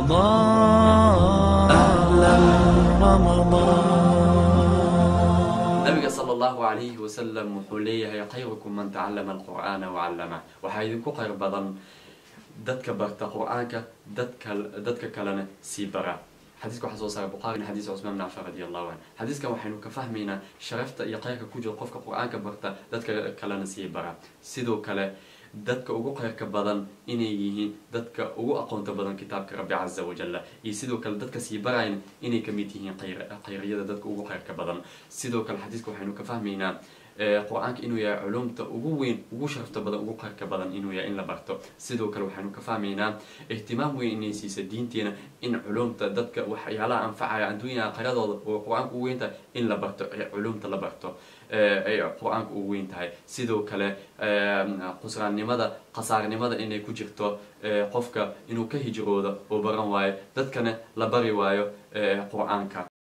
رمضان أهلا رمضان nabiga sala allahu calayhi wasalam wuxuu leeyahay khayrukum man tacallama alqur'aana wacallama waxaa idinku khayr badan dadka barta qur-aanka dadka dadka kalena sii bara xadiiska waxaa soo saaray buqaari min xadiis cusmaan bin cafaan radi allahu canhu xadiiskan waxaynu ka fahmaynaa sharafta iyo khayrka ku jira qofka qur-aanka barta dadka kalena sii bara sidoo kale dadka ugu khayrka badan inay yihiin dadka ugu aqoonta badan kitaabka rabbi caza wajalla iyo sidoo kale dadka sii barayan inay kamid yihiin khayr- khayriyada dadka ugu khayrka badan sidoo kale xadiiska waxaynu ka fahmaynaa ee, qur-aanka inuu yahay culumta ugu weyn ugu sharafta badan ugu khayrka badan inuu yahay in la barto sidoo kale waxaynu ka fahmaynaa ihtimaam weyn inay siisa diinteena in culumta dadka waxyaalaha anfacaya adduunya aakiradooda oo qur-aanka ugu weyn tahay in la barto ee culumta la barto ee, ay qur-aanka ugu weyn tahay sidoo kale ee, qusraannimada khasaarnimada inay ku jirto ee, qofka inuu ka hijroodo oo baran waayo dadkana la bari waayo ee, qur-aanka